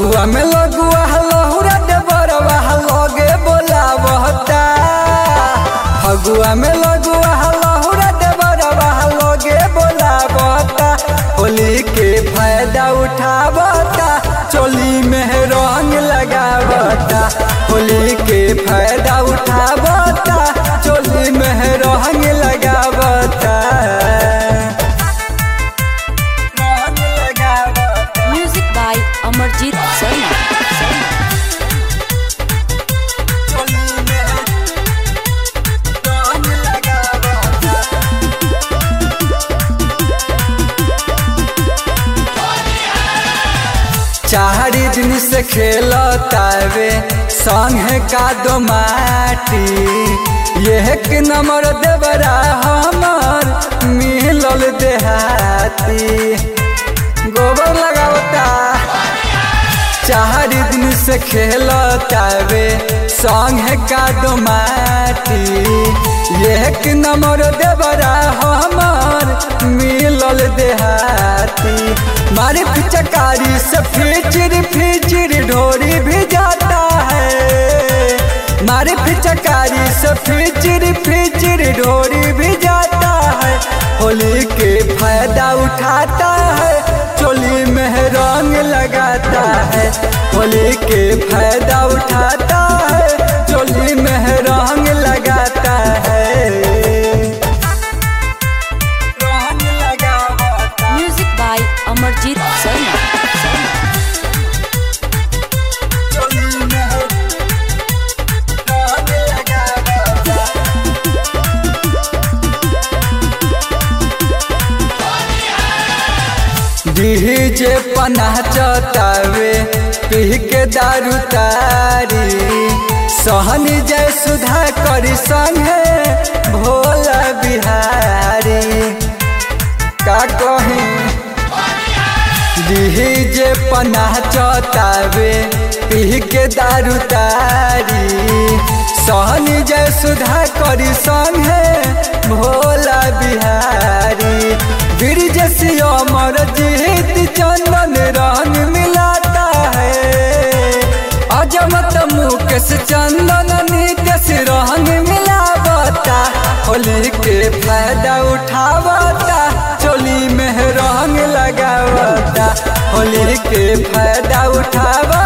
फगुआ में लगुआ लहुरा दे बरवा लगे बोलावता फगुआ में लगुआ लहुरा दे बरवा लगे बोलावता होली के फायदा उठावता चोली में रंग लगावता होली के फायदा उठावता चोली में रंग लगावता रंग लगावता Music by Amarjit Sarma. चोली में रंग लगावता चारी दिन से खेलतावे संग का दो माटी यह के नंबर देवरा हमर मिलल देहाती गोबर लगावता चार दिन से खेलतावे संग का दो माटी एक नंबर देवरा हमर मिलल देहाती मारे पिचकारी से फिचिर फिचिर ढोरी भी जाता है मारे पिचकारी से फिचिर फिचिर ढोरी भी जाता है होली के फायदा उठाता है चोली में रंग लगाता है होली के फायदा उठाता है चोली में रंग लगाता है रंग लगावता Music by Amarjit Sarma. चोली में रंग लगावता डीजे पनाह चतावे पी के दारू तारी सहनी जय सुधा करी संगे भोला बिहारी का कही डीजे पनाह चतावे पी के दारू तारी सहनी जय सुधा करी संगे भोला बिहारी ब्रिज से अमर जीत चंदन रंग मिलाता है अजमत मुकेश चंदन नितेश रंग मिलावता होली के फायदा उठावता चोली में रंग लगावता होली के फायदा उठावता